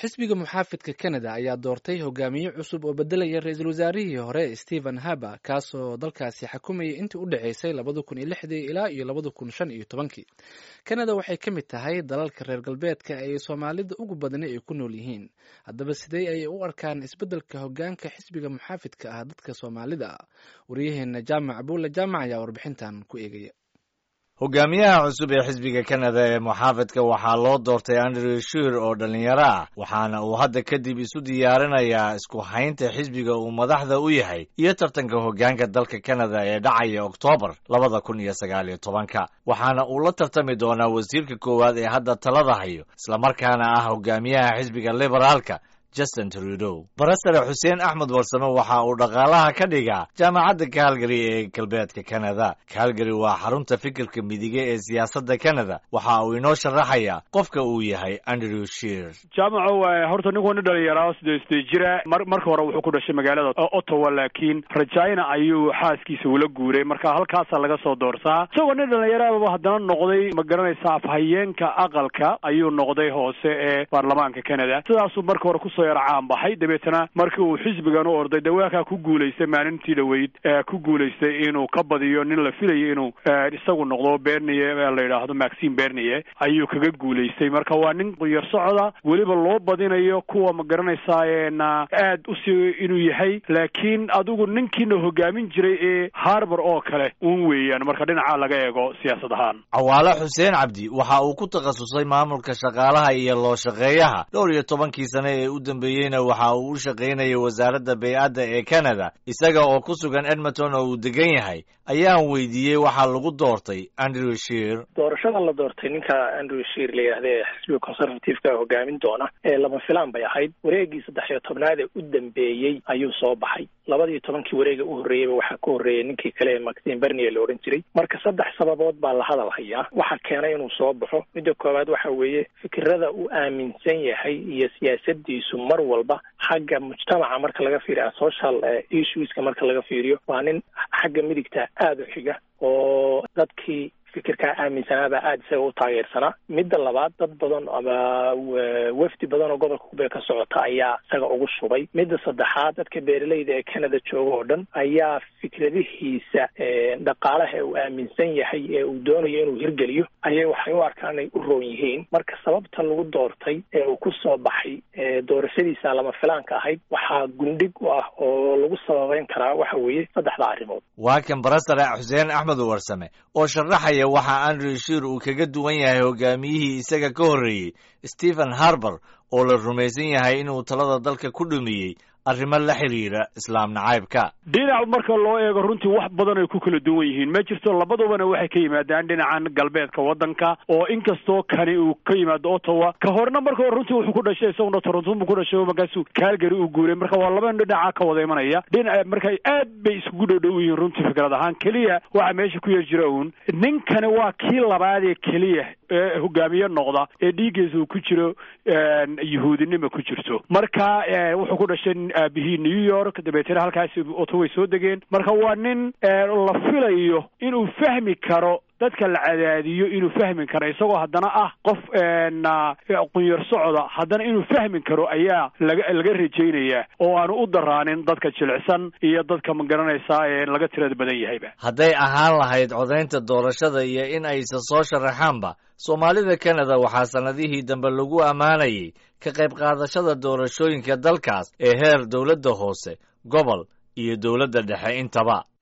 xisbiga muxaafidka canada ayaa doortay hogaamiye cusub oo bedelaya ra-iisul wasaarihii hore stephen harber kaasoo dalkaasi xakumayay intii u dhexeysay labada kun iyo lixdii ilaa iyo labada kun shan iyo tobankii canada waxay ka mid tahay dalalka reer galbeedka ay soomaalida ugu badani ay ku nool yihiin haddaba sidee ayay u arkaan isbeddelka hogaanka xisbiga muxaafidka ah dadka soomaalida ah waryaheena jaamac abuulle jaamac ayaa warbixintan ku eegaya hogaamiyaha cusub ee xisbiga kanada ee muxaafidka waxaa loo doortay andrew shir oo dhallinyaro ah waxaana uu hadda kadib isu diyaarinayaa isku haynta xisbiga uu madaxda u yahay iyo tartanka hogaanka dalka kanada ee dhacaya oktoobar labada kun iyo sagaal iyo tobanka waxaana uu la tartami doonaa wasiirka koowaad ee hadda talada hayo islamarkaana ah hogaamiyaha xisbiga liberaalka justin trudow barasare xuseen axmed warsame waxa uu dhaqaalaha ka dhigaa jaamacadda calgary ee galbeedka canada calgary waa xarunta fikirka midige ee siyaasadda canada waxa uu inoo sharaxayaa qofka uu yahay andrew shir jaamaco horta ninku nin dhalinyara sidee sidee jira mar marka hore wuxuu ku dhashay magaalada ottawa laakiin rajayna ayuu xaaskiisa ula guuray marka halkaasaa laga soo doortaa isagoo nin dhalinyaraba haddana noqday ma garanaysa afhayeenka aqalka ayuu noqday hoose ee baarlamaanka canada sidaasuu marka hore kuso caan baxay dabeetana markii uu xisbigan u orday dawaakaa ku guulaystay maalintii dhaweyd ku guulaystay inuu ka badiyo nin la filayo inuu isagu noqdo berniye la yidhaahdo maxim berniye ayuu kaga guulaystay marka waa nin quyar socda weliba loo badinayo kuwa ma garanaysaa na aad usii inuu yahay laakiin adigu ninkiina hogaamin jiray ee harbor oo kale un weeyaan marka dhinaca laga eego siyaasad ahaan cawaale xuseen cabdi waxa uu ku takhasusay maamulka shaqaalaha iyo loo shaqeeyaha dhowr iyo tobankii sane ee u dambeeyeyna waxa uu u shaqaynayay wasaaradda bay-adda ee canada isaga oo ku sugan edmonton oo uu degan yahay ayaan weydiiyey waxaa lagu doortay andrew shir doorashada la doortay ninka andrew shir la yidhahda ee xisbiga conservativeka hogaamin doona ee lama filaan bay ahayd wareegii saddex iyo tobnaad ee u dambeeyey ayuu soo baxay labadiyo tobankii wareega u horreeyeyba waxaa ka horreeyay ninkii kale ee maxim bernier la odhan jiray marka saddex sababood baa la hadal hayaa waxaa keenay inuu soo baxo midda koowaad waxa weeye fikirada uu aaminsan yahay iyo siyaasadiisu mar walba xagga mujtamaca marka laga fiiriyo social issueska marka laga fiiriyo waa nin xagga midigta aada u xiga oo dadkii fikirkaa aaminsanaabaa aada isaga u taageersanaa midda labaad dad badan ama wafdi badan oo gobolka kubee ka socota ayaa isaga ugu shubay midda saddexaad dadka beeralayda ee canada jooga oo dhan ayaa fikradihiisa dhaqaalaha ee uu aaminsan yahay ee uu doonayo inuu hirgeliyo ayay waxay u arkaan inay u roon yihiin marka sababta lagu doortay ee uu ku soo baxay doorashadiisa lama filaanka ahayd waxaa gundhig u ah oo lagu sababeyn karaa waxa weeye saddexda arrimood waa kan barasare xuseen axmed warsame oo sharaxaya waxa andrew shir uu kaga duwan yahay hogaamiyihii isaga ka horreeyey stephen harber oo la rumaysan yahay inuu talada dalka ku dhumiyey arrimo la xiriira islaam nacaybka dhinac marka loo eego runtii wax badan ay ku kala duwan yihiin ma jirto labadubana waxay ka yimaadaan dhinacan galbeedka waddanka oo inkastoo kani uu ka yimaado ottawa ka horna marka hore runtii wuxuu ku dhashay isaguna toronto buu ku dhashay oo markaasuu calgary uu guuray marka waa laba dhinaca ka wada imanaya dhinaca marka aad bay iskugu dhow yihiin runtii fikrad ahaan keliya waxa meesha ku yar jira uun ninkani waa kii labaad ee keliya ee hogaamiye noqda ee dhiiggiisa uu ku jiro yuhuudinima ku jirto marka wuxuu ku dhashay aabihii new york dabeetana halkaasi otoway soo degeen marka waa nin la filayo inuu fahmi karo dadka la cadaadiyo inuu fahmi karo isagoo haddana ah qof qunyar socda haddana inuu fahmi karo ayaa laga laga rajaynayaa oo aanu u daraanin dadka jilicsan iyo dadka ma garanaysaa ee laga tirada badan yahayba hadday ahaan lahayd codaynta doorashada iyo in aysa soo sharaxaanba soomaalida canada waxaa sannadihii dambe lagu ammaanayay ka qayb qaadashada doorashooyinka dalkaas ee heer dowladda hoose gobol iyo dowladda dhexe intaba